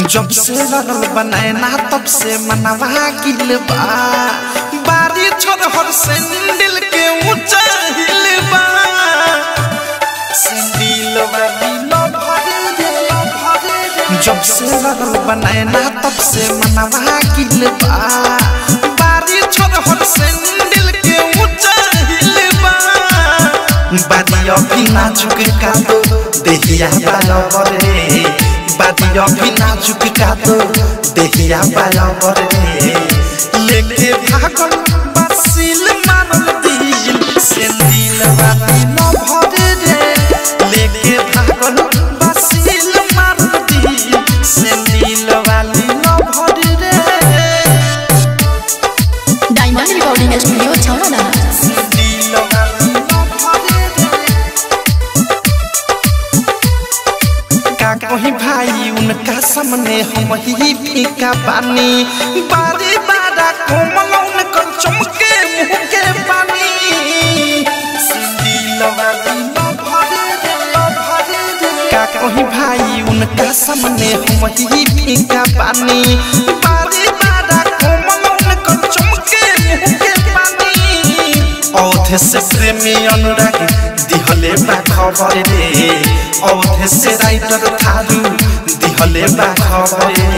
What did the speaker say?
जब से लड़ल बनाए ना तब से मनवा गिल बा बारी छोड़ हर सैंडल के ऊंचा हिल बा सैंडल वाली लो भरे रे लो भरे रे जब से लड़ल बनाए ना तब से मनवा गिल बा बारी छोड़ हर सैंडल के ऊंचा हिल बा बादिया भी नाजुक का दो देहिया बराबर रे बादिया भी नाजुक का दो देहिया बराबर रे लेके भागल बसिल मारल दिल से दिल वाली न भरे रे लेके भागल बसिल मारल दिल से दिल वाली न भरे रे डायमंड रिकॉर्डिंग स्टूडियो छावड़ा दिल वाली न भरे रे का कहीं भाई उनका सामने हम ही फीका पानी बारी बारा कोमल उनकर चमके मुंह के पानी दिल वाली न भरे रे, न भरे रे। का कहीं भाई उनका सामने हम ही फीका पानी बारी बारा कोमल उनकर चमके मुंह के पानी औधे से प्रेमी अनुराग दिहले बा खबर रे औधे से राइटर थारू दिहले बा खबर रे